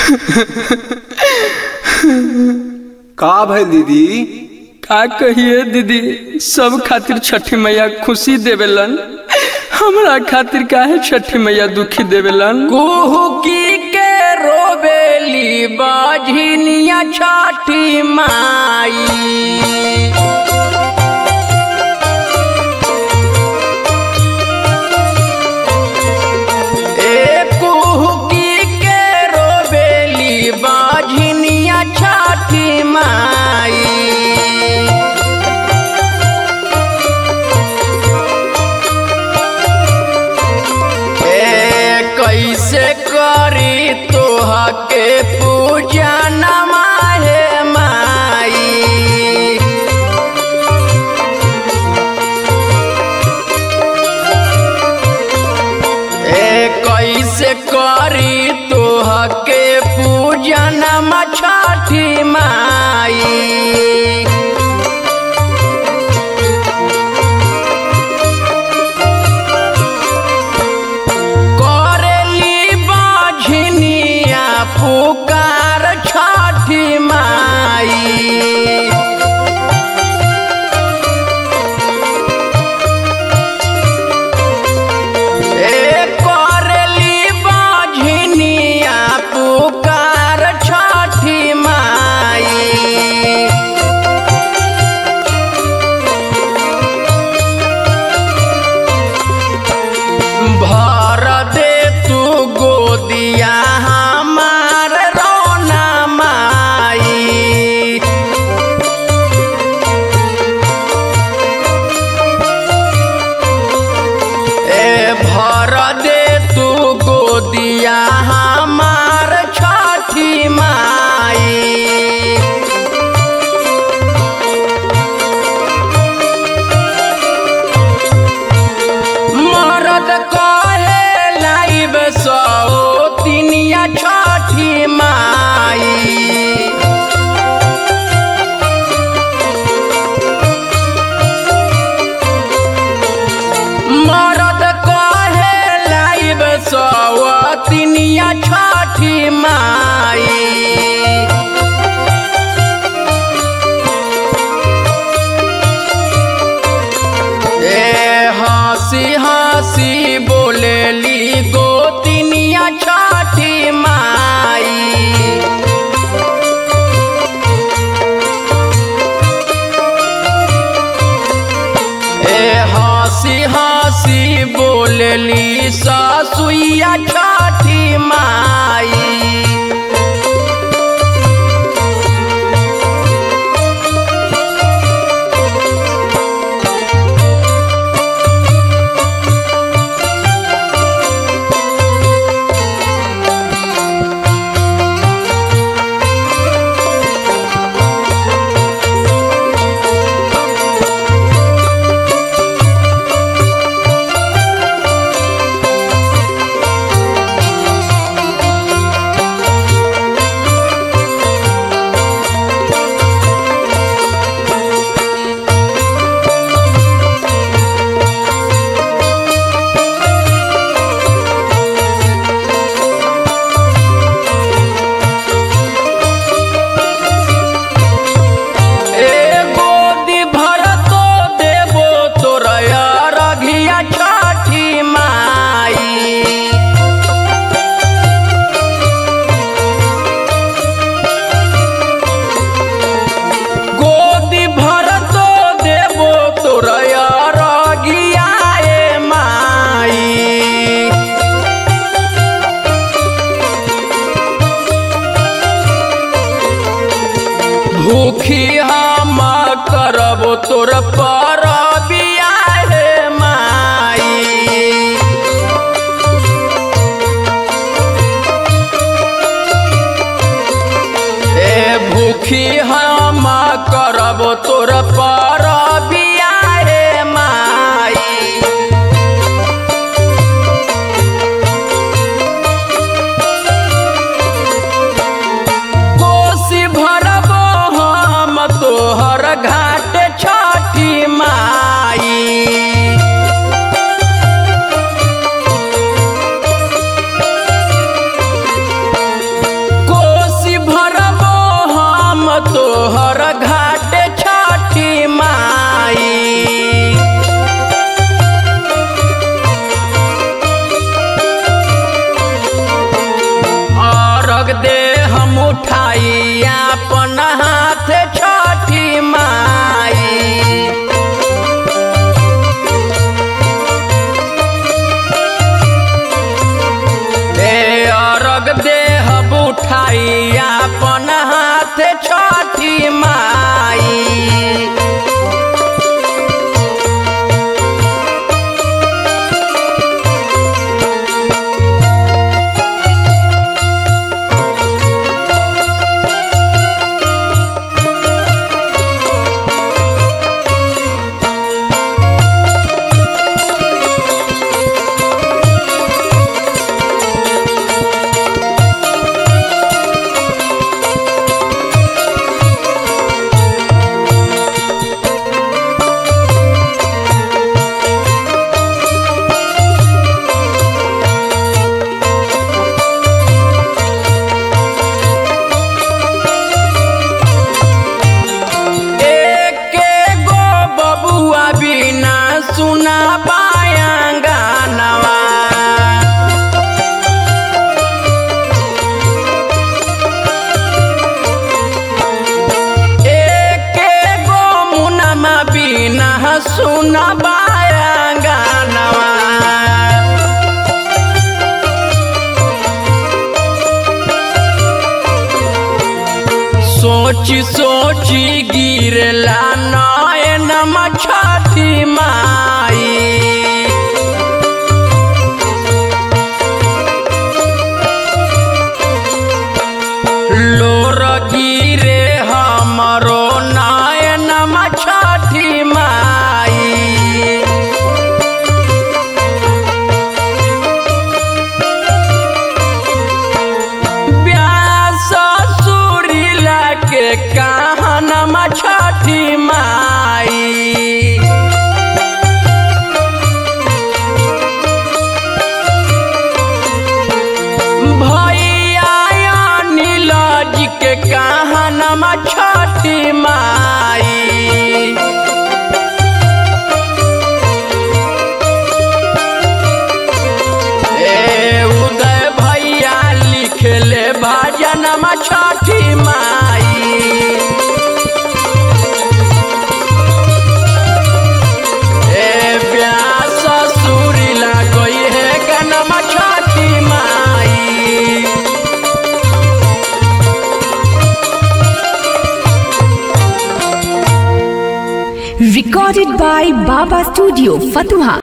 का भाई दीदी का कहिए दीदी सब खातिर छठी मैया खुशी देवेलन हमरा खातिर काहे छठी मैया दुखी देवेलन कुहुकी के रोबेली बाझिनिया छठी माई ए कुहुकी के रोबेली बाझिनिया छठी माई ए कैसे करी तोहा के पूजा नमाहे माई ए कैसे करी तोहा के पूजा नमा छठी माई करेली बाझिनिया पुकार छठी माई ए करेली बाझिनिया पुकार छठी माई भर दे तू गोदिया हमार रोना माई ए भर दे तू गोदिया हमार छठी माई मरद कहे लाइब सौ तिनिया छठी माई मरद कहे लाइब सौ तिनिया छठी माई ए हंसी हंसी बोलेली गोतिनिया छठी माई ए हंसी हंसी बोलेली ससुइया छठी माई ए गोदी भर तो देबो तोरया रघिया छठी माई गोदी भर तो देबो तोरया रघिया ए माई भूखी हम करब तोर पर बियाहे माई ए भूखी हम करब तोर पर बियाहे माई कोसी भरबो हम तोहर घाट छठी माई को अरग दे हम उठाई अपन हाथ छठी माई ए अरग दे हम उठाई अपन हाथ छठी माई एके गो बबुआ बिना सुना पाया गानवा एके गो मुनमा बिना सुना पाया गानवा सोची सोची गिरला नयन छठी माई लोर गिरे हमरो नयन छठी माई व्यास सुरीला के कहनमा छठी माई भैया नीलज के कहनमा छठी माई ए उदय भैया लिखले भजनमा छठी माई ए व्यास सुरीला गई है गनमा छठी माई Recorded by Baba Studio, Fatuha.